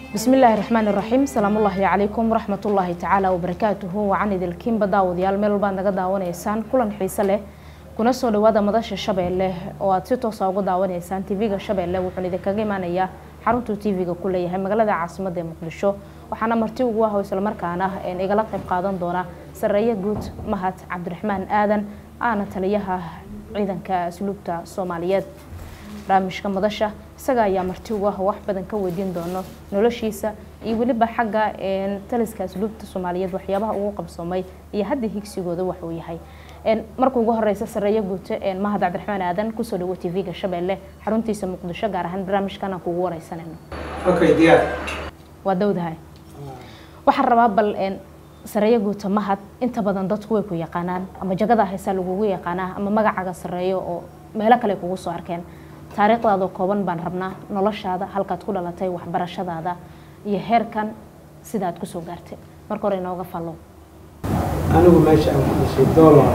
bismi illaahi raxmaan iraxiim salaamullaahi calaykum waraxmatullaahi tacaala wabarakaatuhu wacan idilkiinba daawadayaal meel walbaad naga daawanaysaan kulan xiise leh kuna soo dhawaada madasha shabeelle oo aad si toosa uga daawanaysaan tv-ga shabeelle wuxuun idinkaga imaanayaa xaruntuu tv-ga ku leeyahay magaalada caasimadda ee muqdisho waxaana marti ugu ah oo islamarkaana igala qayb qaadan doona sareeye guud mahad cabdiraxmaan aadan aana taliyaha ciidanka asluubta soomaaliyeed barnaamijka madasha isaga ayaa marti ugu ah wax badan ka weydiin doono noloshiisa iyo weliba xagga taliska asluubta soomaaliyeed waxyaabaha ugu qabsoomay iyo hadda higsigooda waxuu yahay marka ugu horeysa sareeye guute mahad cabdiraxmaan aadan kusoo dhawo tv-ga shabeelle xaruntiisa muqdisho gaar ahaan barnaamijkan aan kugu wareysanayno waa dowdahay waxaan rabaa bal sareeye guuta mahad inta badan dadku way ku yaqaanaan ama jagada haysaa lagugu yaqaanaa ama magacaga sareeyo oo meelo kale kugu soo arkeen taariikhdaadoo kooban baan rabnaa noloshaada halkaad ku dhalatay waxbarashadaada iyo heerkan sidaad kusoo gaartay marka hore inooga fallow anigu meesha aan ku dhashay doolar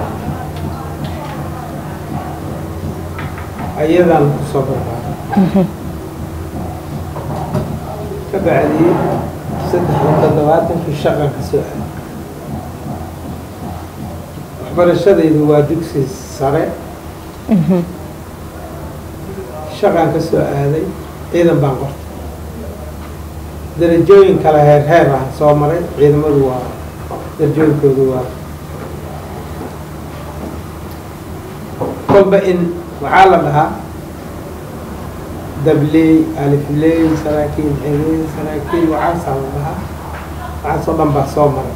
ayadaan kusoo barbaaray ka bacdii saddex iyo toddobaatankii shaqan ka soo aaday waxbarashadaydu waa dugsi sare shaqaan ka soo aaday ciidan baan qortay darajooyin kale heer heer ah soo maray ciidamadu waa darajooyinkoodu waa kolba in waxaa la dhahaa dabley alifley saraakiil xerey saraakiil waxaasaa la dhahaa waxaasoo dhan baa soo maray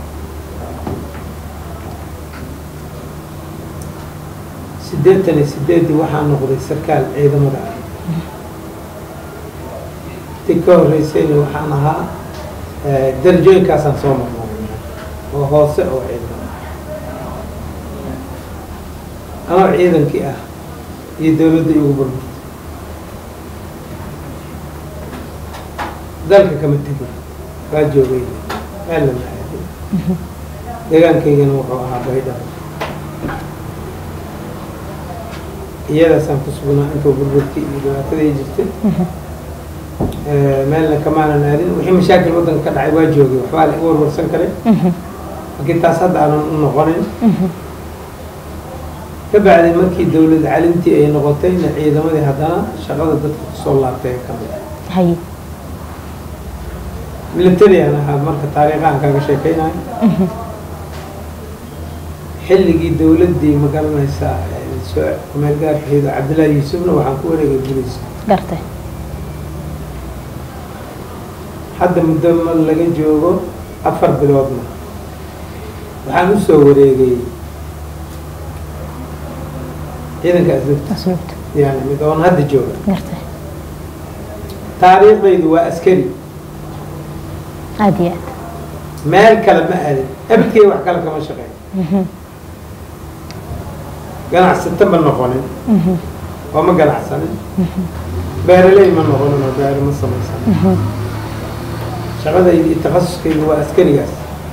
siddeetan iyo sideeddii waxaa noqday sarkaal ciidamada ah ti ka horreysayna waxaan ahaa darajooyinkaasaan soo marnay oo hoose oo ciidamada anoo ciidankii ah iyo dowladda igu burburtay dalka kama tegin waa joogay meel lama aadin deegaankaygana wuxuu ahaa baydhabo iyadaasaan ku sugnaa intuu burburkii iyo dhibaatadii jirtay meelna kamaanan aadin wixii mashaakil waddanka ka dhacay waa joogay waxbaa la igu warwarsan karay laakiin taas hadda aanan u noqonin ka bacdi markii dowlad calintii ay noqotayna ciidamadii haddana shaqada dadka kusoo laabtay ee kamid hay military aan ahaa marka taariikhaan kaaga sheekeynayo xilligii dowladdii ma garanaysaa soo kumeel gaarkaheedo cabdullaahi yuusufna waxaan ku wareegay guriisa gartay hadda muddo ma laga joogo afar biloodna waxaan u soo wareegay ciidanka asluubta asluubta yani mid oon hadda jooga gartay taariikhdaydu waa askari aada iyo aad meel kale ma aadin abidkay wax kale kama shaqeyn ganacsato ma noqonin oo ma ganacsanin beeraley ma noqonin oo beero ma samaysanin shaqadaydi iyo takhasuskaydu waa askarigaas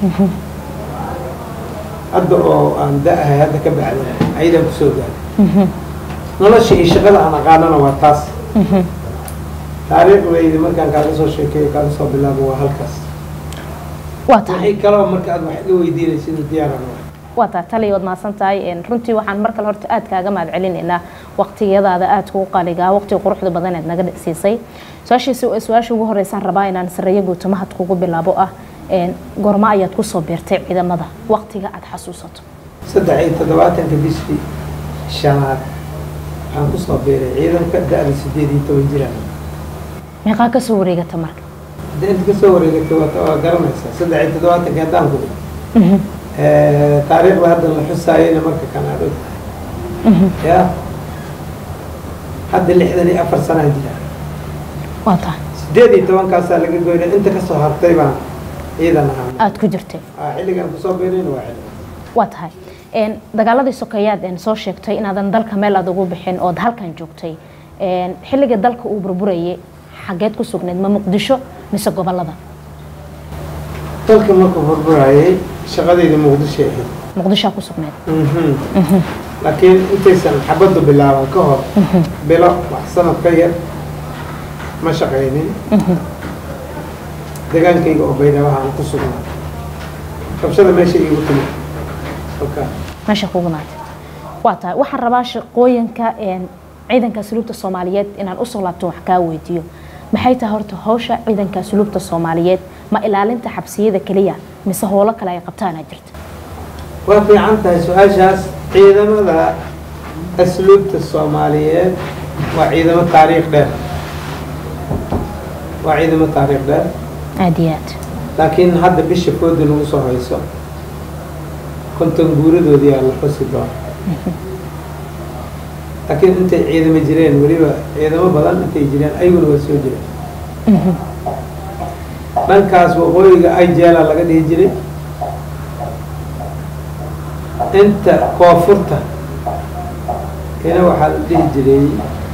hadda oo aan da-ahay hadda ka bacda ayadaan kusoo gaaray nolosha iyo shaqada aan aqaanana waa taas taariikhdaydi markaan kaaga soo sheekeeyo kaaga soo bilaabo waa halkaas waa tahay wixii kaloo marka aad wax iga weydiinaysid diyaaran waa waa tahay taliya waad mahadsan tahay runtii waxaan mar kale horta aad kaaga mahad celinaynaa waqtiyadaada aadka u qaaligaa waqtiga quruxda badan eed naga siisay su-aashiisi su-aasha ugu horeysaan rabaa inaan sareeye guuto mahad kugu bilaabo ah goorma ayaad kusoo beertay ciidamada waqtiga aad xasuusato saddex iyo toddobaatanka bishii shanaad waxaan kusoo beeray ciidanka da-da sideed iyo toban jiraan meeqaa kasoo wareegata marka hadda inta kasoo wareegatay waa waa garanaysaa saddex iyo toddobaatanka haddaan ku taariikhda hadda la xusaayayna marka kan aad og tahay ya hadda lixdan iyo afar sanaa jira waa tahay sideed iyo tobankaasaa laga goynay inta kasoo hartay baan ciidan ahaa aada ku jirtay Ah, xilligan kusoo beerayna waa xilligan waa tahay dagaaladii sokeeyaad soo sheegtay inaadan dalka meel aad ugu bixin ood halkan joogtay xilliga dalka uu burburayay xageed ku sugnayd ma muqdisho mise gobolada dalka markuu burburayay shaqadayda muqdisho ahayd muqdishoa ku sugnayd laakiin intaysan xabaddu bilaaban ka hor bilo wax sanad ka yar ma shaqaynin degaankayga oo baydhabo aan ku sugnaa rabshada meesha iigu timid halkaa meesha kugu naatay waa tahay waxaan rabaa shaqooyinka ciidanka asluubta soomaaliyeed inaan usoo laabto wax kaa weydiiyo maxay tahay horta hawsha ciidanka asluubta soomaaliyeed ma ilaalinta xabsiyada keliya mise howlo kale ay qabtaana jirta waa fiican tahay su-aashaas ciidamada asluubta soomaaliyeed waa ciidamo taariikh dheer waa ciidamo taariikh dheer aada iyo aad laakiin hadda bisha fooda nagu soo hayso konton guuradoodii aa la xusi doona laakiin intay ciidamo jireen weliba ciidamo badan intay jireen ayaguna waa soo jireen dhankaas waqooyiga ijeela laga dhihi jiray inta koonfurta ina waxaa la dhihi jiray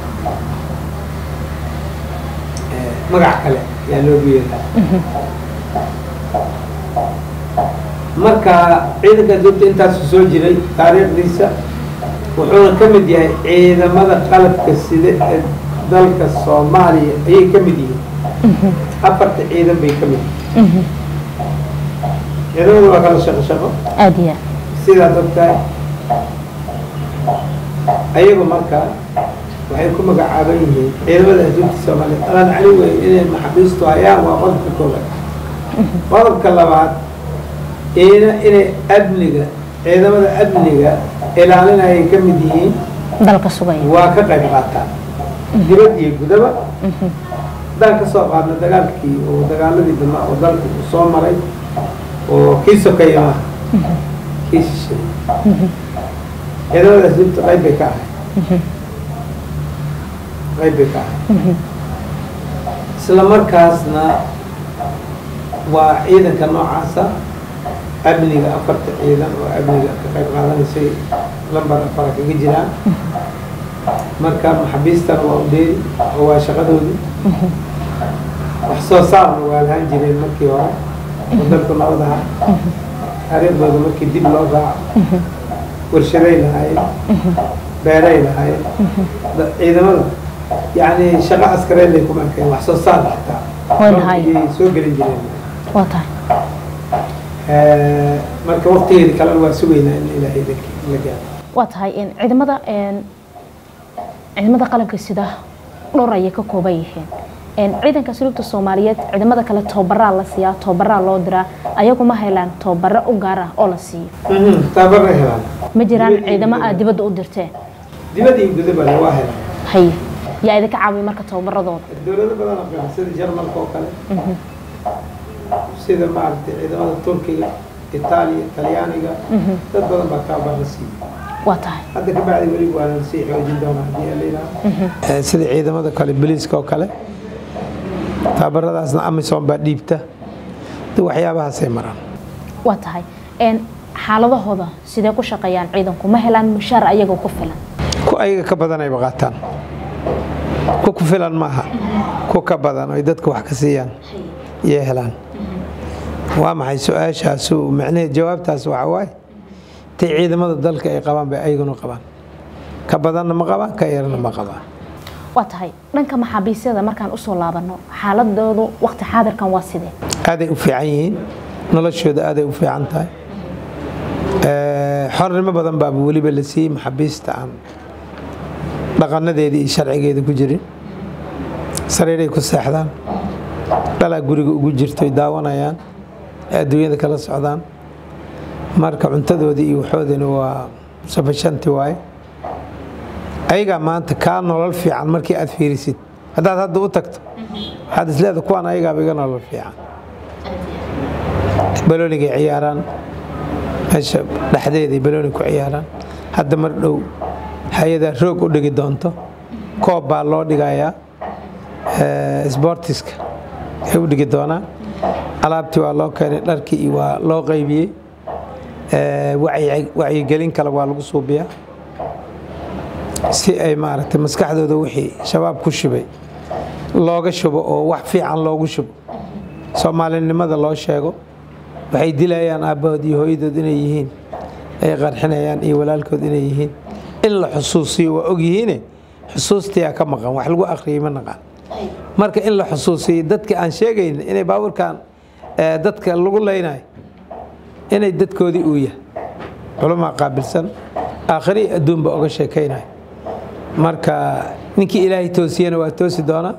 magac kale ayaa loogu yeeraa marka ciidanka asluubta intaasu soo jiray taariikhdiisa wuxuuna ka mid yahay ciidamada qalabka sida ee dalka soomaaliya ayay ka mid yihiin afarta ciidan bay ka mid yihiin ciidamada waa kala shaqo shaqo aada iyo aad sidaad ogtahay ayagu marka waxay ku magacaaban yihiin ciidamada asluubta soomaaliyeed alaan cali wey inay maxabiistu hayaan waa qodobka koobaad qodobka labaad ina inay amniga ciidamada amniga ilaalinayay ka mid yihiin dalka sugaya waa ka qayb qaataan dibad iyo gudaba haddaan ka soo qaadno dagaalkii oo dagaaladii dambaa oo dalka uu soo maray oo kii sokeeya maaha kii shishay ciidamada asluubta qayb bay ka ahay qayb bay ka ahay isla markaasna waa ciidanka noocaasa amniga afarta ciidan oo amniga ka qayb qaadanaysay lambar afara kaga jiraan marka maxabiistana waa udheeri oo waa shaqadoodii wax soo saarna waa lahaan jireen markii hore oo dalku nabad ahaa taariikhdooda markii dib loo raaco warshaday lahaayeen beeray lahaayeen ciidamada yacni shaqo askareed ay kuma arkeen wax soo saar xitaa Way lahaayeen. ayay soo gelin jireen waa tahay marka waqtigeedi kalena waa sugaynaa in ilaahay la gaaro waa tahay in ciidamada een, ciidamada qalabka sida dhowr ayay ka kooban yihiin een, ciidanka asluubta soomaaliyeed ciidamada kale tababaraa la siiyaa tababaraa loo diraa ayagu ma helaan tababaro u gaar ah oo la siiyo tababarna helaan ma jiraan Dibadda iyo ciidamo gudaba. aad dibadda u dirteen dibadda iyo gudaba waa helaan haye yaa idinka caawiya marka tababaradooda dowlado badan oo kale sida jarmalka oo kale sida maaragtay ciidamada turkiga itaaliya talyaaniga dad badan baa tababar la siiyey waa tahay hadda ka bacdi weli waa la sii xoojin doonaa haddii la yidhaaho sida ciidamada kale biliiska oo kale tababaradaasna amisom baa dhiibta de waxyaabahaasay maraan waa tahay een, xaaladahooda sidee ku shaqeeyaan ciidanku ma helaan mushaar ayaga ku filan ku ayaga ka badan ayba qaataan ku ku filan maaha ku ka badan oy dadka wax ka siiyaan yay helaan waa maxay su-aashaasu macnaheed jawaabtaas waxaa waaye intay ciidamada dalka ay qabaan bay ayaguna qabaan ka badanna ma qabaan ka yarna ma qabaan waa tahay dhanka maxaabiisyada markaan usoo laabano xaaladoodu waqti xaadirkan waa sidee aaday u fiican yihiin noloshooda aaday u fiican tahay xornimo badan baaba weliba la siiyey maxaabiista aan dhaqanadeedii iyo sharcigeeda ku jirin sariiray ku seexdaan dhalaa guriga ugu jirtoy daawanayaan ee adduunyada kala socdaan marka cuntadoodii iyo waxoodina waa sufashanti waaye ayagaa maanta kaa nolol fiican markii aad fiirisid haddaad hadda u tagto waxaad isleeda kuwaan ayagaaba iga nolol fiican baloonigay ciyaaraan meesha dhexdeeday balooni ku ciyaaraan hadda mar dhow hay-adaa roog u dhigi doonto koob baa loo dhigayaa sbortiska ay u dhigi doonaan alaabtii waa loo keenay dharkii iyo waa loo qaybiyey wacyigelin kale waa lagu suubiyaa si ay maaragtay maskaxdooda wixii shabaab ku shubay looga shubo oo wax fiican loogu shubo soomaalinimada loo sheego waxay dilayaan aabbahood iyo hooyadood inay yihiin ay qarxinayaan iyo walaalkood inay yihiin in la xusuusiyo waa ogyihiine xusuustiyaa ka maqan wax lagu akhriyay ma naqaan marka in la xusuusiyo dadka aan sheegayn inay baabuurkan dadka lagu leynayo inay dadkoodii uu yahay culamaa qaabilsan aakhiri adduunba oga sheekaynayo marka ninkii ilaahay toosiyana waa toosi doonaa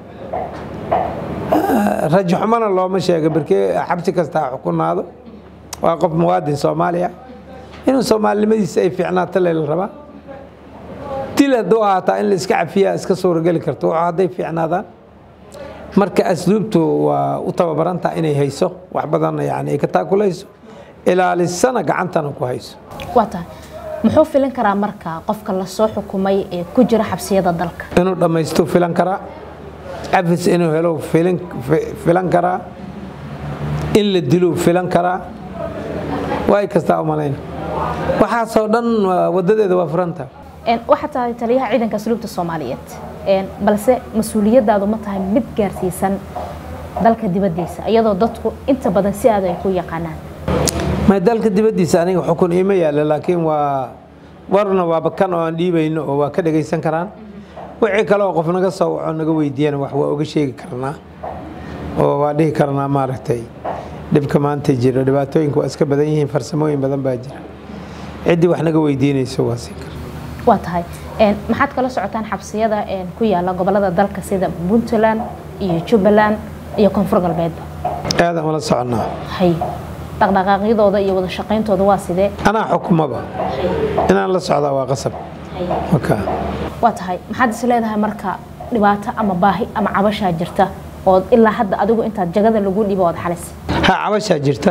rajo xumana looma sheega barkee xabsi kasta ha xukunaado waa qof muwaadin soomaaliya inuu soomaalinimadiisa ay fiicnaato lela rabaa dil hadduu ahaataa in la iska cafiyaa iska suurageli karto wuxuu hadday fiicnaadaan marka asluubtu waa u tababarantaha inay hayso wax badanna yani ay ka taakulayso ilaalisana gacantana ku hayso waa tahay muxuu filin karaa marka qofka lasoo xukumay ee ku jira xabsiyada dalka inuu dhammaystu filan karaa cafis inuu helo filan karaa in la diluu filan karaa waay kastaa u malayna waxaasoo dhan wadadeeda waa furanta waxaa tahay taliyaha ciidanka asluubta soomaaliyeed balse mas-uuliyadaadu ma tahay mid gaarsiisan dalka dibadiisa iyadoo dadku inta badan si aad ay ku yaqaanaan ma dalka dibadiisa aniga xukun iima yaalla laakiin waa warna waaba kan oo aan dhiibayno oo waa ka dhagaysan karaan wixii kale oo qof naga soo waco naga weydiiyana wax waa uga sheegi karnaa oo waa dhihi karnaa maaragtay dhibka maanta jiro dhibaatooyinka waa iska badan yihiin farsamooyin badan baa jira ciddii wax naga weydiinayso waa siin kara waa tahay maxaad kala socotaan xabsiyada ku yaala gobolada dalka sida puntland iyo jubbaland iyo koonfur galbeedba aadaan ula soconnaa hay dhaqdhaqaaqyadooda iyo wada shaqayntooda waa sidee anaa xukumaba inaan la socdaa waa qasab waa tahay maxaad is leedahay marka dhibaato ama baahi ama cabashaa jirta oo ilaa hadda adigu intaad jagada lagu dhibo ood xalis ha cabashaa jirta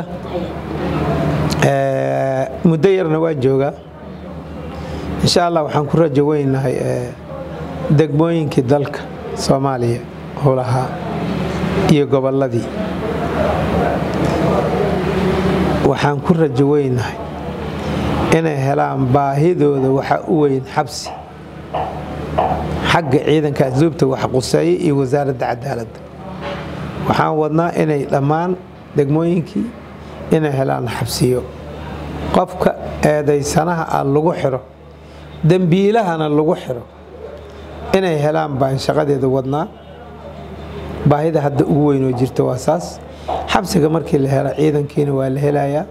muddo yarna waa joogaa insha allah waxaan ku rajo weynahay degmooyinkii dalka soomaaliya oo lahaa iyo gobolladii waxaan ku rajo weynahay inay helaan baahidooda waxa u weyn xabsi xagga ciidanka asluubta wax quseeye iyo wasaaradda cadaaladda waxaan wadnaa inay dhammaan degmooyinkii inay helaan xabsiyo qofka eedaysanaha ah lagu xiro dembiilahana lagu xiro inay helaan baan shaqadeeda wadnaa baahida hadda ugu weyn oo jirta waa saas xabsiga markii la helo ciidankiina waa la helayaa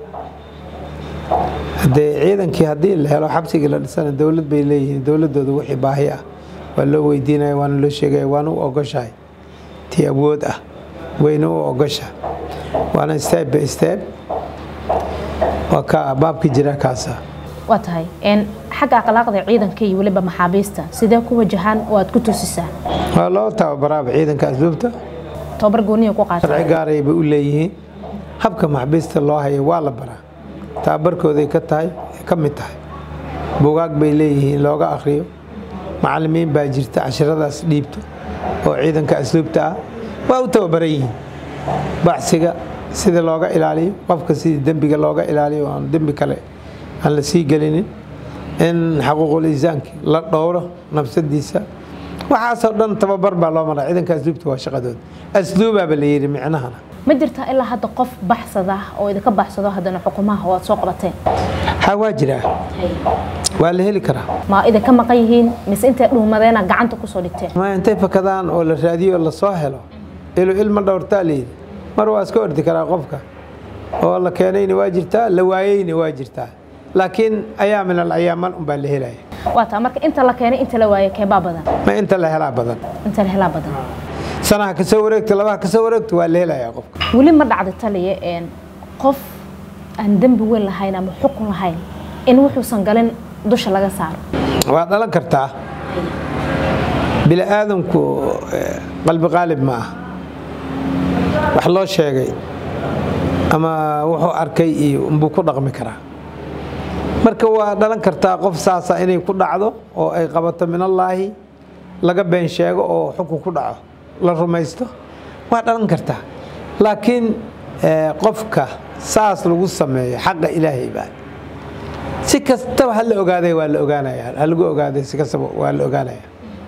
hadee ciidankii haddii la helo xabsigii la dhisana dowlad bay leeyihiin dowladooda wixii baahi ah waa loo weydiinaya waana loo sheegaya waana u ogoshahay tii awood ah wayna u ogosha waana step by step waa ka baabka jira kaasa waa tahay xagga akhlaaqda ciidanka iyo weliba maxaabiista sidee ku wajahaan oo aad ku tusisaan waa loo tababaraaba ciidanka asluubta tababar gooniya ku qaata sharci gaaray bay u leeyihiin habka maxbiista loo hayo waa la baraa tababarkooday ka tahay ka mid tahay bugaag bay leeyihiin looga akhriyo macallimiin baa jirta cashiradaas dhiibto oo ciidanka asluubta ah waa u tababaran yihiin baxsiga sida looga ilaaliyo qofka sidii dembiga looga ilaaliyo aan dembi kale aan la sii gelinin in xaquuqul insaankii la dhowro nafsadiisa waxaasoo dhan tababar baa loo maraa ciidanka asluubta waa shaqadooda asluubaaba la yidhi micnahana ma jirtaa ilaa hadda qof baxsada oo idinka baxsado haddana xukumaha oo aad soo qabateen ha waa jiraa waa la heli karaa ma idinka maqan yihiin mise intay dhuumadeena gacanta kusoo dhigteen ma intay fakadaan oo la raadiyo oo lasoo helo ilu ilma dhowrtaa layidhi mar waa iska ordi karaa qofka oo la keenayna waa jirtaa la waayeyna waa jirtaa laakiin ayaa min alcayaaman unbaa la helaya waa taa marka inta la keenay inta la waayay keebaa badan ma inta la helaa badan inta la helaa badan sanaha kasoo wareegta labaha kasoo wareegta waa la helayaa qofka weli ma dhacda taliya qof aan dembi weyn lahayn ama xukun lahayn in wuxuusan galin dusha laga saaro waa dhalan kartaa bini aadamku qalbi qaalib ma ah wax loo sheegay ama wuxuu arkay iyo unbuu ku dhaqmi karaa marka waa dhalan kartaa qof saasa inay ku dhacdo oo ay qabato minallaahi laga been sheego oo xukun ku dhaco la rumaysto waa dhalan kartaa laakiin qofka saas lagu sameeyo xaqa ilaahay baa si kastaba ha la ogaaday waa la ogaanaya ha lagu ogaaday si kastaba waa la ogaanaya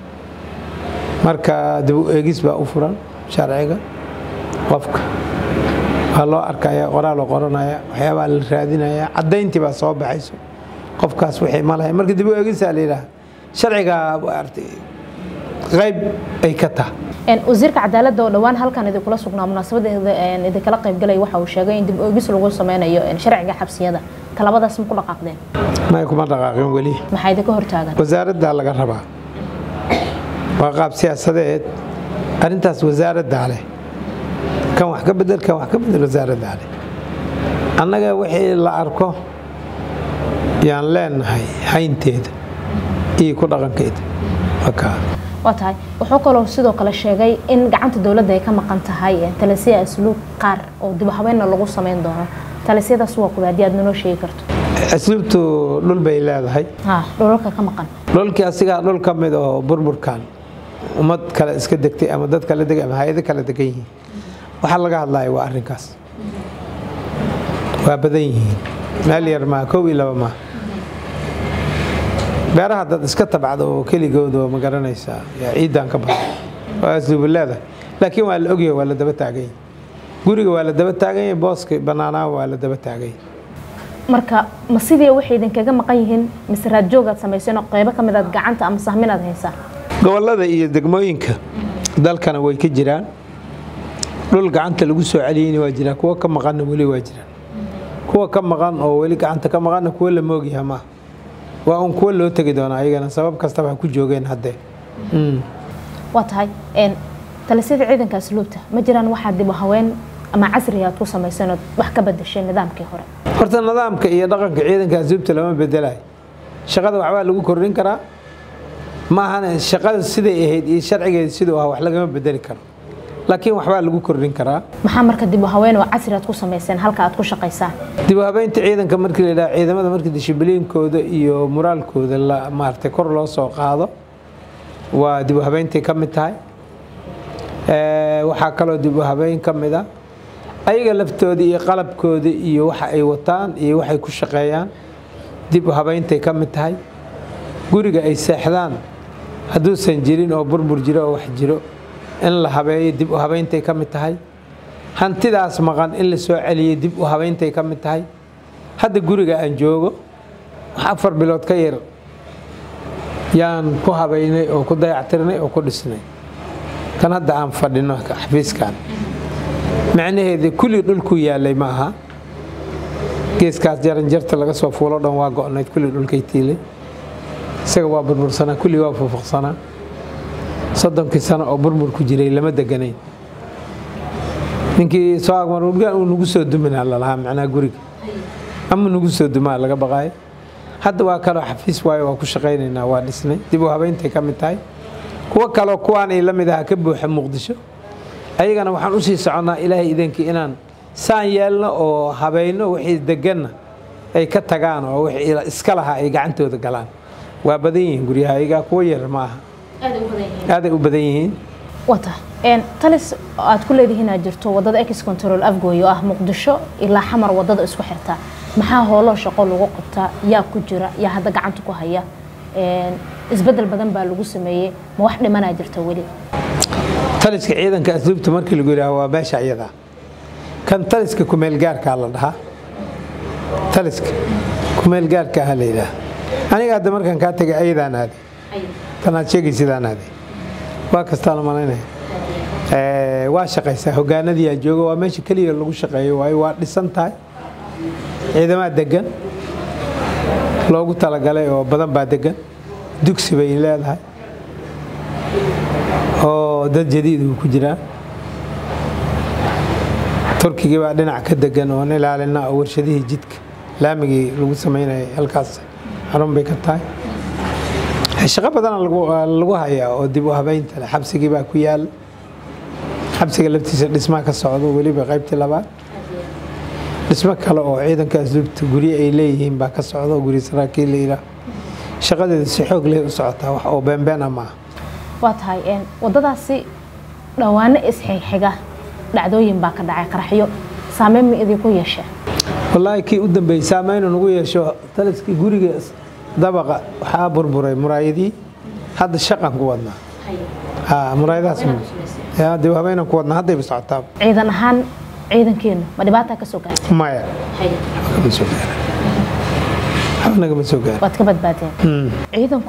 marka dib u eegis baa u furan sharciga qofka waa loo arkaya qoraaloo qoranaya waxyaabaa la raadinaya caddayntii baa soo baxayso qofkaas wixii ma lahay marka dib u eegisaa la yidhaaha sharcigaa artay qayb ay ka tahay wasiirka cadaaladda oo dhowaan halkan idinkula sugnaa munaasabadeeda idinkala qaybgalay waxa uu sheegay in dib oogis lagu sameynayo sharciga xabsiyada talabadaas ma ku dhaqaaqdeen may kuma dhaqaaqin weli maxaa idinka hortaagan wasaaraddaa laga rabaa waa qaab siyaasadeed arrintaas wasaaraddaa leh kan wax ka bedel kan wax ka bedel wasaaraddaa leh annaga wixii la arko yaan leenahay haynteeda iyo ku dhaqankeeda wakaa waa tahay wuxuu kaloo sidoo kale sheegay in gacanta dowladda ay ka maqan tahay talasiya asluub qaar oo dib habeenna lagu sameyn doono talisiyadaas waa kuwa haddii aad naloo sheegi karto asluubtu dhul bay leedahay dhulalka ka maqan dhulkii asigaa dhul ka mid oo burburkan ummad kale iska degtay ama dad kale degay ama hay-ado kale degan yihiin waxaa laga hadlaya waa arrinkaas waa badan yihiin meel yar maa kow iyo laba maa beeraha dad iska tabcda oo keligooda oo ma garanaysaa yaa ciidan ka badan oo asluubu leedahay laakiin waa la ogyahay waa la daba taaganya guriga waa la daba taaganya booska bannaanaa waa la daba taaganya marka ma sidii waxay idinkaga maqan yihiin mise raadjoogaad samayseen oo qaybo ka mid aad gacanta ama sahminaad haysaan gobollada iyo degmooyinka dalkana way ka jiraan dhul gacanta lagu soo celiyeyna waa jiraan kuwa ka maqanna weli waa jiraan kuwa ka maqan oo weli gacanta ka maqanna kuwa la moogyaha maaha waa un kuwa loo tegi doonaa ayagana sabab kastaba ha ku joogeen haddee waa tahay talisiyada ciidanka asluubta ma jiraan waxaa dib haween ama casriga aad ku samayseen ood wax ka bedesheen nidaamkii hore horta nidaamka iyo dhaqanka ciidanka asluubta lama bedelayo shaqada waxbaa lagu kordhin karaa maahana shaqada siday ahayd iyo sharcigeeda siduu ah wax lagama bedeli karo laakiin waxbaa lagu kordhin karaa maxaa marka dib haween oo casri aad ku samayseen halka aad ku shaqaysaan dib u habeynta ciidanka markii la yidhaha ciidamada markii dishibiliinkooda iyo moraalkooda la maaragtay kor loo soo qaado waa dib u habeyntay ka mid tahay waxaa kaloo dib u habeyn ka mid a ayaga laftooda iyo qalabkooda iyo waxa ay wataan iyo waxay ku shaqeeyaan dib u habeyntay ka mid tahay guriga ay seexdaan hadduusan jirin oo burbur jiro oo wax jiro in la habeeyo dib u habeyntay ka mid tahay hantidaas maqan in la soo celiyo dib u habeyntay ka mid tahay hadda guriga aan joogo wax afar bilood ka yar yaan ku habeynay oo ku dayactirnay oo ku dhisnay kan hadda aan fadhino xafiiskan macnaheeda kulli dhulku yaalay ma aha geeskaas jaranjarta laga soo fuulo dhan waa go'nayd kulli dhulkay tiilay isaga waa burbursanaa kulli waa fufuqsanaa soddonkii sano oo burbur ku jiray lama deganayn ninkii soo agmarurgaan uu nagu soo duminaa lalahaa macnaha guriga ama nagu soo dumaa laga baqaayo hadda waa kaloo xafiis waayo waa ku shaqaynaynaa waa dhisnay dib u habeyntay ka mid tahay kuwo kaloo kuwaanay la mid aha ka buuxa muqdisho ayagana waxaan usii soconnaa ilaahay idankii inaan saan yeelno oo habayno wixii deganna ay ka tagaan oo wixii iska lahaa ay gacantooda galaan waa badan yihiin guryaha ayagaa kuwo yar ma aha aaday u badan yihiin wata talis aad ku leedihiin aad jirto wadada ex control afgooy oo ah muqdisho ilaa xamar wadada isku xirta maxaa hooloo shaqo lagu qabtaa yaa ku jira yaa hadda gacanta ku haya isbedel badan baa lagu sameeyey ma wax dhimanaa jirta weli taliska ciidanka asluubta markii lagu yidhaha waa meesha iyadaa kan taliska kumeelgaarkaa la dhahaa taliska kumeelgaarkaa la yidhaha aniga hadda markaan kaa tegay ayadaan aaday tanaad sheegaysidaan aaday waa kastaa la malaynaya waa shaqaysaa hogaanadiyaa jooga waa meesha keliya lagu shaqeeyo waayo waa dhisan tahay ciidamaa degan loogu talagalay oo badan baa degan dugsi bay leedahay oo dad jadiid uu ku jiraa turkigii baa dhinac ka degan oon ilaalina oo warshadihii jidka laamigii lagu samaynayay halkaas xarun bay ka tahay shaqo badana lagu hayaa oo dib u habeynta leh xabsigii baa ku yaal xabsiga laftiisa dhismaa ka socdo weliba qaybtii labaad dhismo kale oo ciidanka asluubta guryo ay leeyihiin baa ka socda guryo saraakiil la yidhaah shaqadeeda si xoog leh u socotaa wax oo beenbeena maaha waa tahay wadadaasi dhowaano isxigxiga dhacdooyin baa ka dhacay qaraxyo saameyn ma idinku yeeshee wallaahi kii u dambeeyey saameynu nagu yeesho taliskii guriga dabaqa waxaa burburay muraayadii hadda shaqan ku wadnaa muraayadahaas dib habeenan ku wadnaa haddayba socotaa ciidan ahaan ciidankeenu ma dhibaataa ka soo gaartay maya nagama soo gaara waad ka badbaadeen ciidanku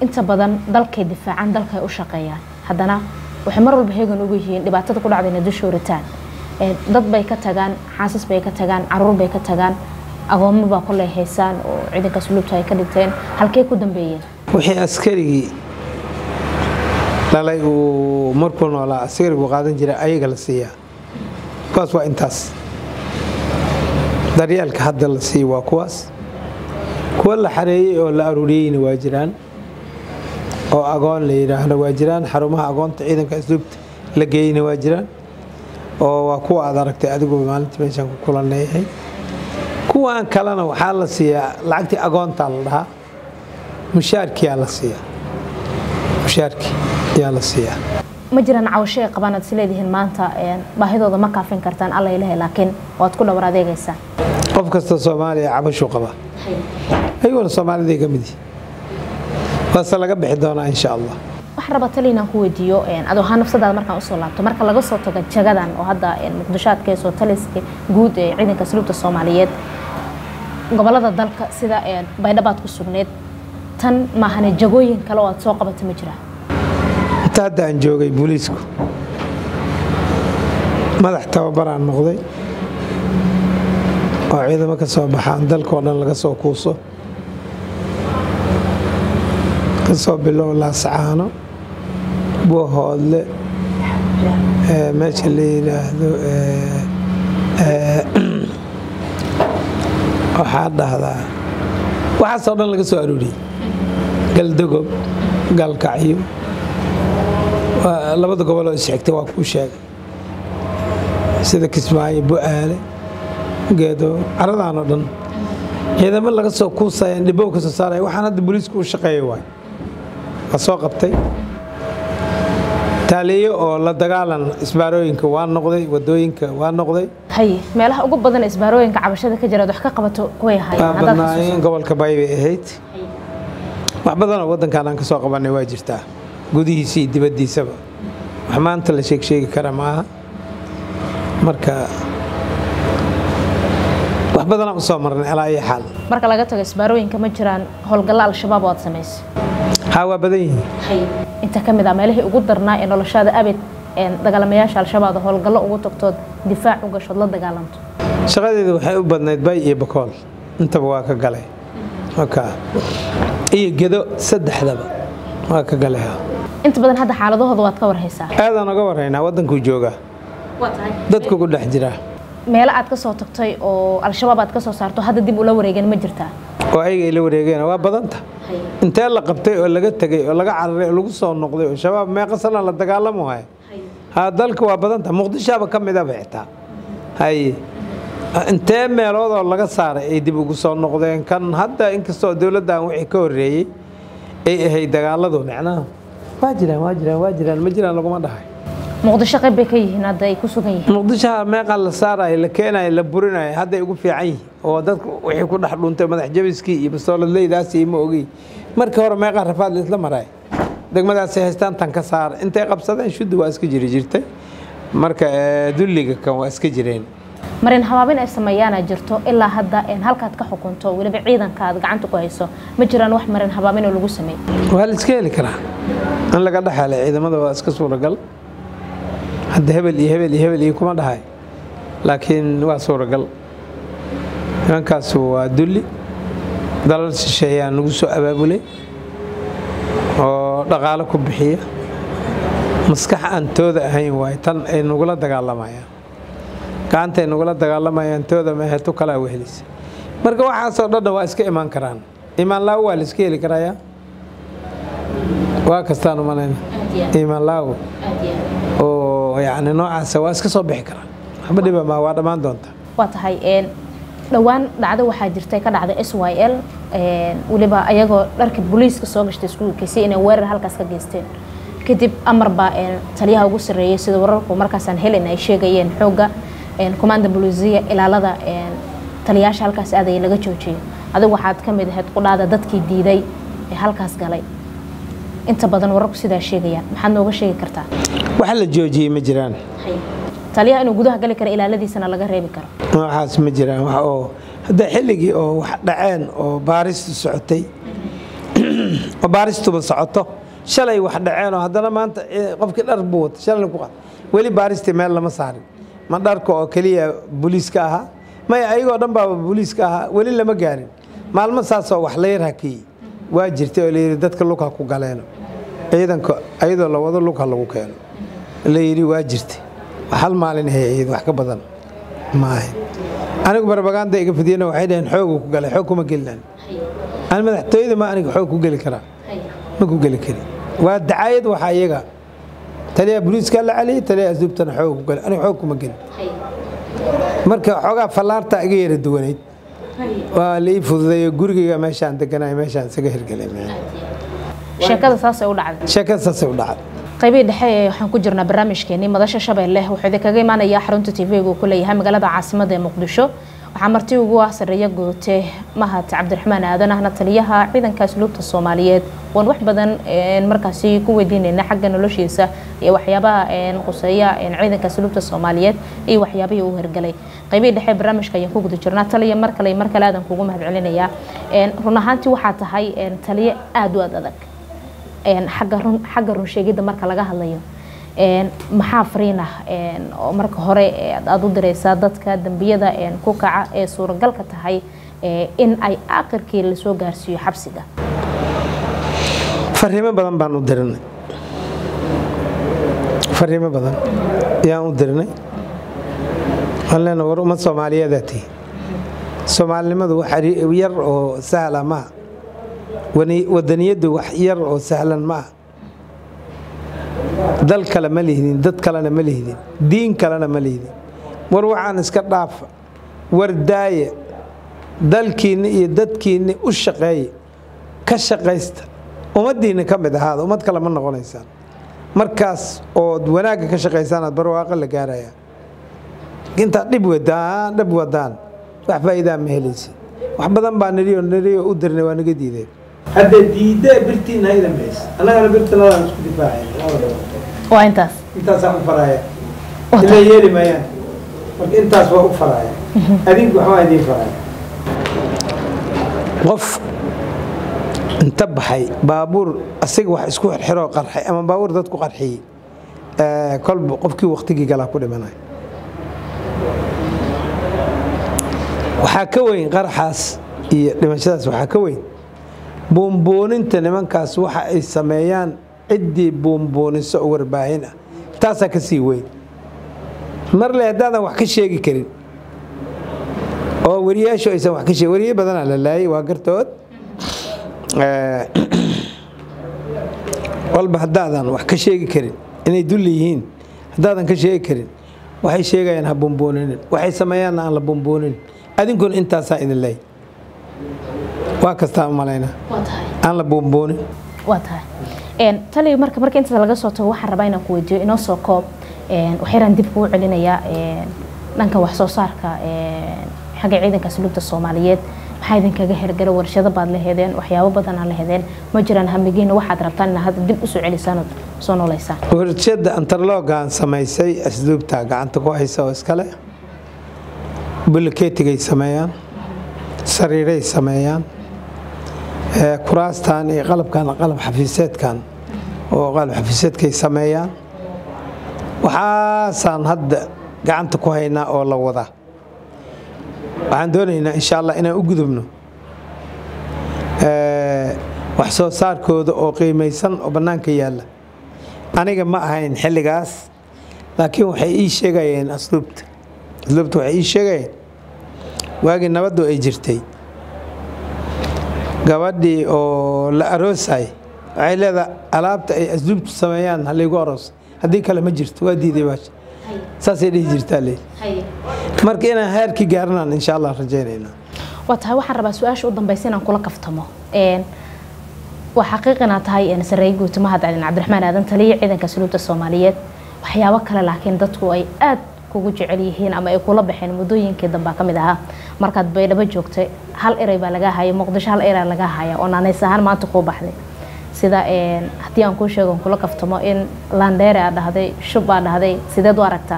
inta badan dalkay difaacaan dalkay u shaqeeyaan haddana waxay mar walba heegan ugu yihiin dhibaatada ku dhacda inay dusha horitaan dad bay ka tagaan xaasas bay ka tagaan caruur bay ka tagaan agoomo baa koley haysaan oo ciidanka suluubta ay ka dhinteen halkey ku dambeeyeen wixii askarigii dhalay uu markuu noolaa askarigu qaadan jira ayaga la siiyaa kuwaas waa intaas daryeelka hadda la siiya waa kuwaas kuwa la xareeyey oo la aruuriyeyna waa jiraan oo agoon la yidhaahdo waa jiraan xarumaha agoonta ciidanka asluubta la geeyeyna waa jiraan oo waa kuwa aad aragtay adigu maalintii meeshaan ku kulanleeyahay kuwaan kalena waxaa la siiyaa lacagtii agoontaa la dhahaa mushaarkiyaa la siiyaa mushaarkii ayaa la siiyaa ma jiraan cawasho ay qabaan aad isleedihiin maanta baahidooda ma kaafin kartaan alla ilahay laakiin waad ku dhawar adeegaysaan qof kasta soomaaliya cabashuu qabaa ayuuna soomaaliday ka mid yihi waase laga bixi doonaa insha allah waxaan rabaa tali inaan ku weydiiyo adoo ahaan nafsadaada markaan usoo laabto marka laga soo tago jagadan oo hadda muqdisho aad ka heysoo taliska guud ee ciidanka asluubta soomaaliyeed gobolada dalka sida baydhabaad ku sugneed tan maahane jagooyin kale oo aad soo qabata ma jiraa inta hadda aan joogay booliisku madax tababaraan noqday oo ciidamo ka soo baxaan dalkao dhan laga soo kuuso ka soo bilow laasacaano buuhoodle meesha la yidhaahdo waxaa dhahdaa waxaasoo dhan laga soo arooriyey galdogob galkacyo labada goboloo isxigtay waa kuu sheegay sida kismaayo bu-aale geedo caradaan oo dhan ciidamo laga soo kuusayaan dhibow ka soo saaraya waxaan hadda booliisku u shaqeeya waay waa soo qabtay taaliyo oo la dagaalan isbaarooyinka waa noqday wadooyinka waa noqday haye meelaha ugu badan isbaarooyinka cabashada ka jiraad wax ka qabato kuway waa ahaayeen badnaayeen gobolka bay bay ahayd wax badanoo waddankan aan ka soo qabanay waa jirtaa gudihiisa iyo dibaddiisaba wax maanta la sheeg sheegi kara maaha marka wax badanaan u soo marnay alaa iyo xaal marka laga tago isbaarooyinka ma jiraan howlgallo al-shabaab oo aad samaysay haa waa badan yihiin inta ka mid ah meelihii ugu darnaa ee noloshaada abid dagaalamayaasha al-shabaab howlgallo ugu tagtood difaac u gashood la dagaalanto shaqadeeda waxay u badnayd bay iyo bakool intaba waa ka galay waka iyo gedo saddexdaba waa ka galay haa. inta badan hadda xaaladahooda waad ka warhaysaa aadaan uga warraynaa waddankuu joogaa dadku ku dhex jiraa meelo aad ka soo tagtay oo al-shabaab aad ka soo saarto hadda dib ula wareegeen ma jirtaa oo ayaga ay la wareegeen waa badanta intee la qabtay oo laga tegay oo laga cararay oo lagu soo noqday oo shabaab meeqa sana la dagaalamo haya haa dalka waa badanta muqdishoaba ka midaba xitaa haye intee meeloodoo laga saaray ay dib ugu soo noqdeen kan hadda inkastoo dowladdan wixii ka horreeyey ay ahayd dagaaladu micnaha waa jiraan waa jiraan waa jiraan ma jiraan laguma dhahay muqdisho qayb bay ka yihiin hadda ay ku sugan yihiin muqdishoha meeqa la saarayo la keenayo la burinayo hadday ugu fiican yihiin oo dadku wixii ku dhex dhuntay madax jabiskii iyo bastooladleydaasi ma ogey markii hore meeqa rafaad laisla maraay degmadaasay haystaan tan ka saara intay qabsadeen shuddi waa iska jiri jirtay marka eh, dulliga kan waa iska jireen marin habaabin ay sameeyaana jirto ilaa hadda een halkaad ka xukunto weliba ciidanka aad gacanta ku hayso ma jiraan wax marin habaabin oo lagu sameey waa la iska heli karaa in laga dhexelay ciidamada waa iska suuragal hadda hebel iyo hebel iyo hebel iyo kuma dhahay laakiin waa suuragal nimankaasu waa dulli dalal shisheeyaa nagu soo abaabulay oo dhaqaalo ku bixiya maskax aan tooda ahayn waay tan ay nagula dagaalamayaan gacantay nagula dagaalamayaan tooda mehe tu kalaa wehelisa marka waxaasoo dhanna waa iska imaan karaan imaan laawo waa la iska heli karayaa waa kastaan umalayna imaan laawo oo yacni noocaasa waa iska soo bixi karaan waxba dhiba maa waa dhammaan doonta waa tahay een dhowaan dhacdo waxaa jirtay ka dhacday s y l weliba ayagoo dharka booliiska soo gashtay iskuulkiisi inay weerar halkaas ka geysteen kadib amar baa een taliyaha ugu sarreeyay sida wararku markaasaan helin ay sheegayeen xoogga een commanda bolisiya ilaalada een taliyaasha halkaas aadaya laga joojiyay adigu waxaad ka mid ahayd qudhaada dadkii diiday ee halkaas galay inta badan wararku sidaa sheegayaan maxaad nooga sheegi kartaa waxa la joojiyey ma jiraan taliyaha inuu gudaha gali karo ilaaladiisana laga reebi karo noocaas ma jiraan wax oo hadda xilligii oo wax dhaceen oo baaristu socotay oo baaristuba socoto shalay wax dhaceenoo haddana maanta qofkii dhar buu wata shalay ku qaad weli baaristii meel lama saarin ma dharka oo keliya booliiska ahaa maya ayagoo dhan baaba booliiska ahaa weli lama gaarin maalmo saasoo wax la yar hakiyey waa jirtay oo layidhi dadka lugha ku galeeno ciidanka ayadoo la wado lugha lagu keeno layidhi waa jirtay hal maalin hay wax ka badan ma ahayn anigu barbaganda iga fidiyana waxay dhaheen xoogu ku galay xoog kuma gelinaan ani madaxtooyada ma aniga xoog ku geli karaa ma ku geli kari waa dacaayad waxaa iyaga taliya booliiska la celiyay taliya asduubtana xoog ku galay aniga xoog kuma gelin marka xoogaa fallaarta iga yara duwanayd waa la ii fududeeyo gurigayga meeshaan deganaay meeshaan isaga hirgelay sheekada saasay u dhacday sheekada saasay u dhacday qaybihii dhexe ee waxaan ku jirnaa barnaamijkeenii madasha shabeelle wuxuu idinkaga imaanayaa xarunta tv-ga uu ku leeyahay magaalada caasimada ee muqdisho waxaa marti ugu ah sareeya goote mahad cabdiraxmaan aadan ahna taliyaha ciidanka asluubta soomaaliyeed waan wax badan markaasi ku weydiinayna xagga noloshiisa iyo waxyaabaha quseeya ciidanka asluubta soomaaliyeed iyo waxyaabihii uu hirgalay qaybihii dhexe barnaamijka ayaan ku guda jirnaa taliya mar kale mar kale aadan kugu mahad celinayaa run ahaantii waxaa tahay taliye aada u aad adag xagga runsheegidda marka laga hadlayo maxaa fariinah oo marka hore aada u direysaa dadka dembiyada ku kaca ee suuragalka tahay in ay aakhirkii lasoo gaarsiiyo xabsiga fariimo badan baan u dirinay fariimo badan ayaan u dirinay waxaan leenahay war ummad soomaaliyeedaa tihi soomaalinimadu wax yar oo sahla maaha wadaniyaddu wax yar oo sahlan ma ah dal kale ma lihdin dad kalena ma lihdin diin kalena ma lihdin war waxaan iska dhaafa war daaya dalkiinna iyo dadkiinna u shaqeeya ka shaqaysta ummaddiinna ka mid ahaada ummad kale ma noqonaysaan markaas ood wanaagga ka shaqaysaan aad barwaaqo la gaaraya intaad dhib wadaan dhib wadaan wax faa'iidaa ma helaysa wax badan baa niriyo niriyo u dirnay waa naga diideen hadda diidda birtiina ha idan maysa annagana birtanadaan isku difaacayna waa intaas intaasaan u faraaya ila yeeli maayaan marka intaas waa u faraaya adinku waxbaa idiin faraaya qof inta baxay baabuur asiga wax isku xirxiroo qarxay ama baabuur dadku qarxiyey kolba qofkii waktigii galaa ku dhimanay waxaa ka weyn qaraxaas iyo dhimashadaas waxaa ka weyn buunbuuninta nimankaas waxa ay sameeyaan ciddii buunbuuniso oo warbaahin ah taasaa ka sii weyn marle haddaadan wax ka sheegi karin oo wariyaashu aysan wax ka sheegin wariye badanaa la laayay waa gartood walba haddaadan wax ka sheegi karin inay dulli yihiin haddaadan ka sheegi karin waxay sheegayaan ha buunbuuninin waxay sameeyaanna aan la buunbuunin adinkuna intaasaa idin leey waa kastaa u malaynaa aan la buunbuunin waa tahay taliya marka marka intaas laga soo tago waxaan rabaa inaan ku weydiiyo inoo soo koob waxyaraan dib kugu celinayaa dhanka wax soo saarka xagga ciidanka asluubta soomaaliyeed maxaa idinkaga hergala warshado baad la hedeen waxyaabo badanaa la hedeen ma jiraan hamigiina waxaad rabtaan inaad hadda dib usoo celisaan ood soo nooleysaan warshada antarloogaan samaysay asluubta gacanta ku haysa oo iskale bulkeetigay sameeyaan sariiray sameeyaan kuraastan iyo qalabkan qalab xafiiseedkan oo qalab xafiiseedkay sameeyaan waxaasaan hadda gacanta ku haynaa oo la wadaa waxaan doonaynaa insha allah inaan u gudubno wax soo saarkooda oo qiimaysan oo bannaanka yaalla aniga ma ahayn xilligaas laakiin waxay ii sheegayeen asluubta asluubta waxay ii sheegayeen waagii nabaddu ay jirtay gabadhii oo la aroosay waxay leedahay alaabta ay asluubtu sameeyaan halaygu aroos haddii kale ma jirto waa diiday baasha saasay dhihi jirtaa le marka inaan heerkii gaaranaan insha allah rajaynaynaa waa tahay waxaan rabaa su-aasha u dambaysa inaan kula kaftamo waa xaqiiq inaad tahay sareeye guuta mahad calin cabdiraxmaan aadan taliya ciidanka asluubta soomaaliyeed waxyaabo kale laakiin dadku ay aad kugu jecel yihiin ama ay kula baxeen muddooyinkii dambaa ka mid ahaa markaad baydhabo joogtay hal eray baa lagaa haya muqdisho hal eray lagaa haya oo naanays ahaan maanta kuu baxday sida haddii aan kuu sheego kula kaftamo in landheere aad dhahday shub aad dhahday sideed u aragtaa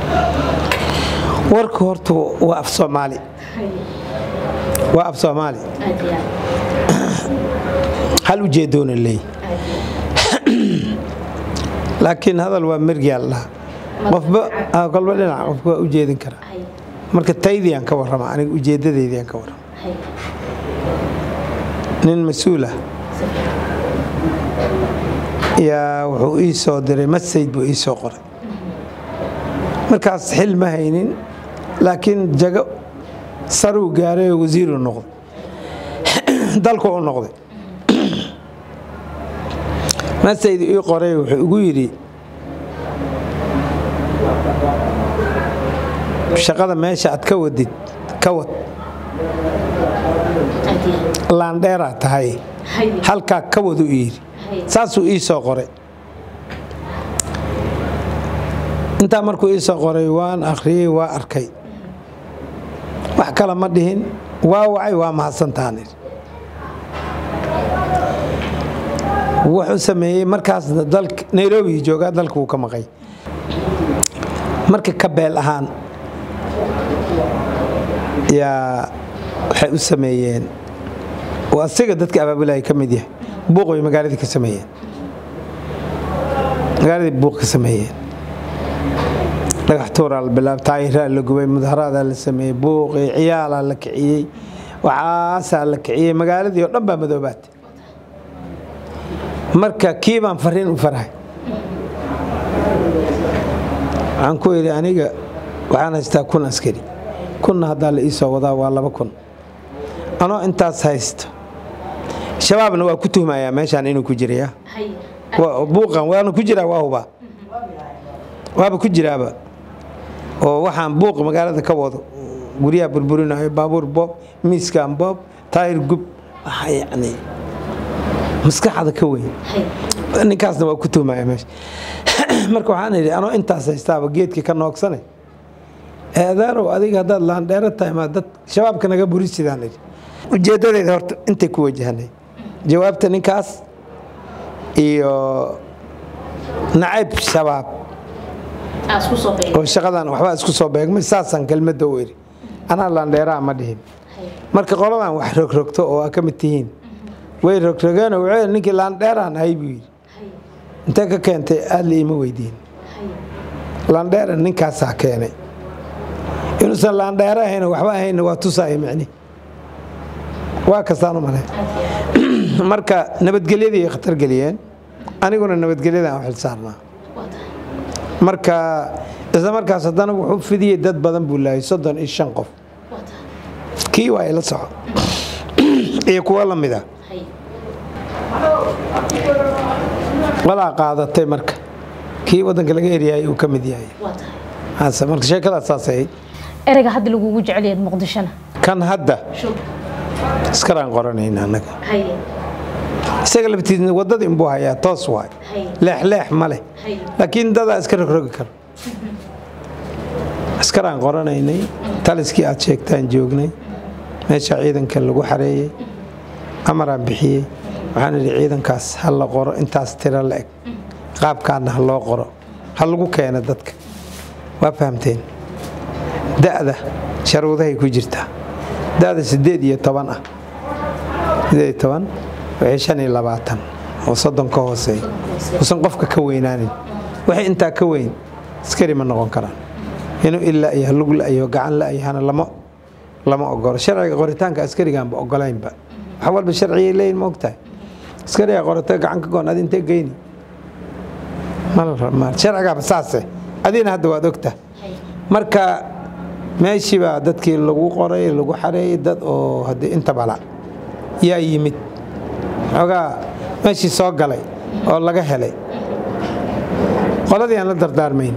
warka horta waa af soomaali waa af soomaali hal ujeedoona leey laakiin hadal waa mergiyaal dhaha qofba ah, kolba dhinac qofka waa ujeedin karaa marka taydiyaan ka warrama aniga ujeedadeydiyaan ka warrama nin mas-uul ah yaa wuxuu ii soo diray masayd buu ii soo qoray markaas xil ma haynin laakiin jago saruu gaaray oo wasiiru noqday dalku u noqday masayd ii qoray wuxuu igu yidhi shaqada meesha aad ka wadid ka wad laandheeraa tahay halkaa ka wadu yidhi saasuu ii soo qoray intaa markuu ii soo qoray waan akhriyey waa arkay wax kale ma dhihin waa wacay waa mahadsantaanir wuxuu sameeyey markaasna dalka nairobi joogaa dalka wuu ka maqay marka ka beel ahaan yaa waxay u sameeyeen oo asiga dadka abaabulaya ka mid yahay buuq bay magaaladii ka sameeyeen magaaladii buuq ka sameeyeen dhagax tuuraa la bilaab taayiraa la gubay mudaharaadaa la sameeyey buuqii ciyaalaa la kiciyey waxaasaa la kiciyey magaaladii oo dhan baa madoobaatay marka kii baan fariin u farahay waxaan ku idhi aniga waxaan haystaa kun askari kunna haddaa la ii soo wadaa waa laba kun anoo intaas haysto shabaabna waa ku tuhmayaa meeshaan inuu ku jiraya Waa- buuqan waana ku jiraa waa hubaa waaba ku jiraaba oo waxaan buuq magaalada ka wado guryaha burburinayo baabuur boob miiskan boob taayir gub waxa yacni maskaxda ka weyn ninkaasna waa ku tuhmaya meesha marka waxaan idhi anoo intaas haystaaba geedkii ka noogsane eedaanow adiga haddaad laandheero tahay maa dad shabaabka naga burisidaan idhi ujeedadeeda horta intay ku wajahanay jawaabta ninkaas iyo nacayb shabaab oo shaqadan waxbaa isku soo beegmay saasaan kelmadda u idhi anaa laandheeraa ma dhihin marka qoladan wax rogrogto oo aa ka mid tihiin way rogrogeen oo wuxuu yidhi ninkii laandheeraan ahay buu yidhi intee ka keentay aad la iima weydiin laandheera ninkaasaa keenay inuusan laandheero ahayn waxba ahayna waa tusaaya micni waa kastaan u malay marka nabadgelyadii ay khatar geliyeen aniguna nabadgelyadaan u xilsaarnaa marka isla markaas haddana wuxuu fidiyey dad badan buu laayay soddon iyo shan qof kii waa ila soco iyo kuwo la mid a walaa qaadatay marka kii waddanka laga eryaayay uu ka mid yahay hase marka sheekadaas saas ahayd ereyga hadda lagugu jecel yahay muqdishona kan hadda iskaraan qoranayna annaga isaga laftiisna waddada inbuu hayaa toos waay leexleex ma leh laakiin dadaa iska rogrogi karo askaraan qoranaynay taliskii aad sheegtaan joognay meesha ciidanka lagu xareeyey amaraan bixiyey waxaan idhi ciidankaas ha la qoro intaas tiro la eg qaabkaana ha loo qoro ha lagu keeno dadka waa fahamteen da'da sharuudahay ku jirtaa da'da siddeed iyo toban ah siddeed iyo toban wixii shan iyo labaatan oo soddon ka hooseeya uusan qofka ka weynaanin wixii intaa ka weyn askari ma noqon karaan inuu ilaa iyo lug la-iyo gacan la-yahana lama lama ogolo sharciga qoritaanka askarigaanba ogolaynba wax walba sharciyay leeyihin ma ogtahay askariga qorata gacan ka goon adi intee geyni mal sharcigaaba saase adina hadda waad ogtahay marka meeshii baa dadkii lagu qoray lagu xareeyey dad oo haddii inta bala yaa yimid xoogaa meeshii soo galay oo laga helay qoladii aan la dardaarmayn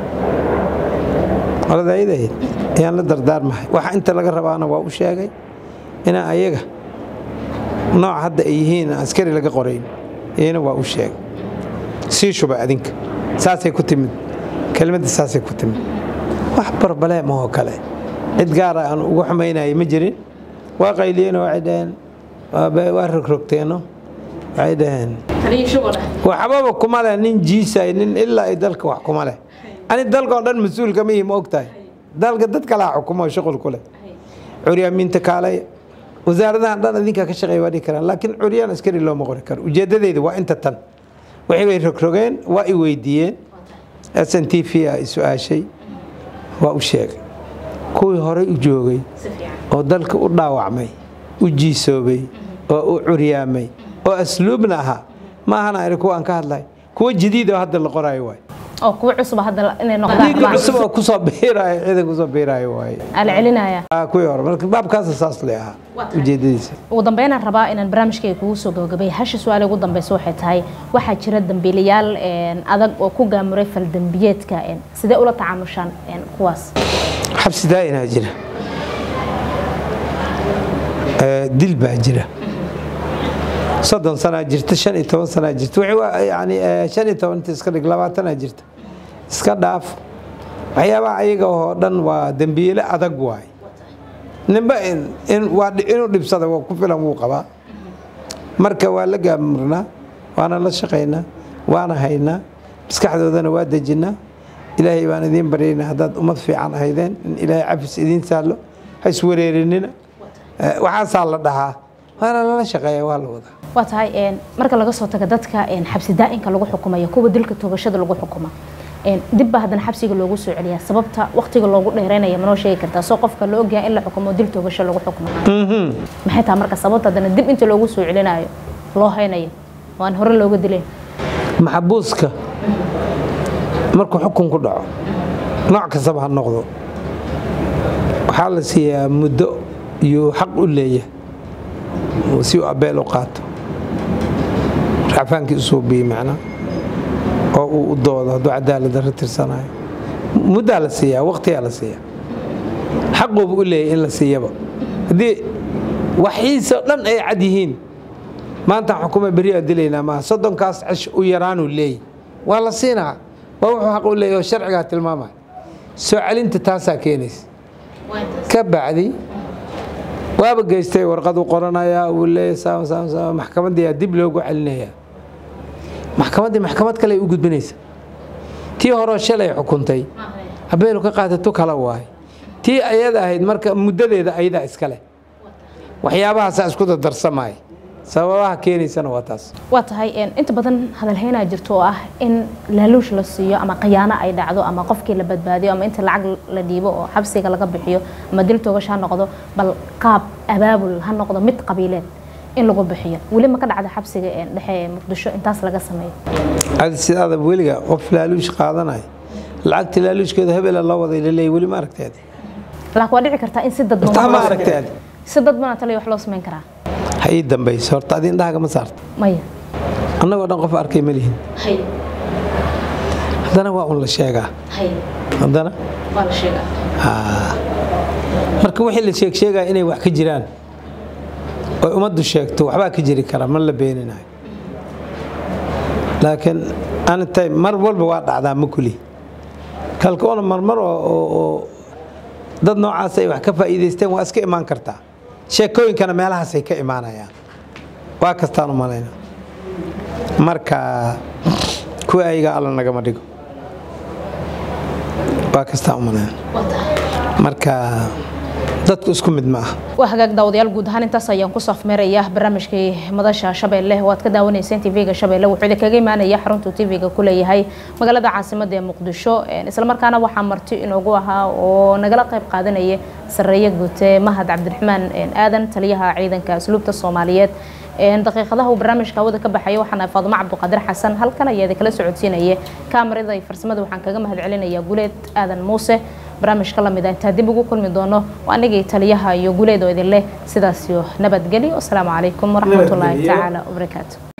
qolada ayadahayd ayaan la dardaarmahay waxa inta laga rabaana waa u sheegay inaan ayaga nooc hadda ay yihiin aan askari laga qorayn iyana waa u sheegay sii shuba adinka saasay ku timid kelmadda saasay ku timid wax barbaleem oo kale cid gaara aan ugu xumaynayay ma jirin waa qayliyeen waxay dhaheen waa rogrogteeno waxay dhaheen waxbaba kuma leh nin jiisay nin ilaa ay dalka wax kuma leh ani dalka oo dhan mas-uul kama yihi ma og tahay dalka dad kalaa xukumo shuqul ku leh curyaamiinta kaalaya wasaaradahan dhan idinkaa ka shaqeeya waa dhihi karaan laakiin curyaan askari looma qori karo ujeeddadeyda waa inta tan waxay bay rogrogeen waa i weydiiyeen s n t v a i su-aashay waa u sheegay kuwii horey u joogay oo dalka u dhaawacmay u jiisoobay oo u curyaamay oo asluubna ahaa ma ahana ari kuwa aan ka hadlay kuwa jadiid oo hadda la qoraayo waay oo kuwa cusub hadda inay dhiigga noqdaan cusub oo kusoo biiraayo ciidan kusoo biiraayo waaye ala celinaya Ah, kuwii hore marka baabkaasa saas le ahaa ujeedadiisa ugu dambeynaan rabaa inaan barnaamijkayga kugu soo gabagabay hasha su-aale ugu dambeysa waxay tahay waxaa jira dambiilayaal een, adag oo ku gaamuray faldambiyeedka een, sidee ula tacaamushaan een, kuwaas xabsi daa'inaa jira Eh, dil baa jira soddon sanaa jirta shan iyo toban sanaa jirta wixii waa yani eh, shan iyo toban inta iska dhig labaatanaa jirta iska dhaaf waxyaabaha ayaga oo dhan waa dembiile adag waay ninba in- in- waa dhi- inuu dhibsada waa ku filan wuu qabaa marka waa la gaamurnaa waana la shaqaynaa waana haynaa maskaxdoodana waa dejinnaa ilaahay baan idiin baryaynaa haddaad ummad fiican ahaydeen in ilaahay cafis idiin saallo ha iswareerinina Eh, waxaasaa la dhahaa waana lala shaqeeya waa la wadaa waa tahay een, marka laga soo tago dadka een, xabsi daa'inka lagu xukumayo kuwa dilka toogashada lagu xukuma een, dib baa haddana xabsiga loogu soo celiyaa sababta waqtiga loogu dheereynaya manoo sheegi kartaa soo qofka la ogyahay in la xukumo dil toogasho lagu xukumo maxay tahay marka sababta haddana dib inta loogu soo celinayo loo haynayo oo aan hore looga dileen maxabuuska markuu xukun ku dhaco nooc kastaba ha noqdo waxaa la siiyaa muddo iyo xaq u leeyahay oo si uu abeel u qaato racfaankii usoo biyey macnaa oo uu u doodo hadduu cadaalad darro tirsanayo muddaa la siiyaa waqtiyaa la siiyaa xaquuba u leeyahay in la siiyaba haddii waxiisa dhan ay cad yihiin maantaan xukuma beri aa dilaynaa maaha soddonkaas cish u yaraanuu leeyahy waa la siinaa waa wuxuu xaq u leeyahy oo sharcigaa tilmaamaya soo celinta taasaa keenaysa ka bacdi waaba geystay warqad u qoranayaa uu leeyahy saam saam saam maxkamaddii aa dib loogu celinayaa maxkamaddii maxkamad kale ay u gudbinaysa tii horeo shalay xukuntay habeenu ka qaadato kala waay tii ayada ahayd marka muddadeeda ayadaa iskale waxyaabahaasaa isku dadarsamaya sababaha keenaysana waa taas waa tahay een, inta badan hadalhaynaa jirto oo ah in laaluush la siiyo ama khiyaano ay dhacdo ama qofkii la badbaadiyo ama inta lacag la dhiibo oo xabsiga laga bixiyo ama dil toogash ha noqdo bal qaab abaabul ha noqdo mid qabiileed in lagu bixiyo weli ma ka dhacda xabsiga een, dhexe ee muqdisho intaas laga sameeyo adi sidaada weliga qof laaluush qaadanaya lacagta laaluushkeeda hebela loo waday laleeyahy weli ma aragteed laakiin waa dhici kartaa in si dadban taa wax ma loo aragtay sameeyo. adi si dadbana taliya wax loo samayn karaa ha ii dambayso horta adi indhahaga ma saarta maya annagoo dhan qof arkay ma lihin haddana waa un la sheegaa haddana Haa. marka wixii la sheeg sheegaya inay wax ka jiraan oy ummaddu sheegto waxbaa ka jiri kara ma la beeninayo laakiin anitay mar walba waa dhacdaa ma kuli kalkoona marmar oo oo- oo dad noocaas ay wax ka faa'iidaysteen waa iska imaan kartaa sheekooyinkana meelahaasay ka imaanayaan waa kastaan u malayna marka kuwa ayaga alla nagama dhigo waa kastaan u malayna marka dadku isku mid ma aha waa hagaag daawadayaal guud ahaan intaas ayaan ku safmeeraya barnaamijkii madasha shabeelle waad ka daawanayseen tv-ga shabeelle wuxuu idinkaga imaanaya xaruntuu tv-ga ku leeyahay magaalada caasimada ee muqdisho islamarkaana waxaa marti inoogu ahaa oo nagala qayb qaadanaya sareeye guute mahad cabdiraxmaan aadan taliyaha ciidanka asluubta soomaaliyeed daqiiqadaha uu barnaamijka hawada ka baxaya waxaana faadumo cabduqaadir xasan halkan ayaa idinkala socodsiinaya kaamarada iyo farsamada waxaan kaga mahad celinaya guleed aadan muuse barnaamijka lamid ah intaa dib ugu kulmi doono waa anigii taliyaha iyo guleed oo idin leh sidaas iyo nabadgelyo asalaamu calaykum waraxmatullaahi Nabadgelyo. tacaala wabarakaatu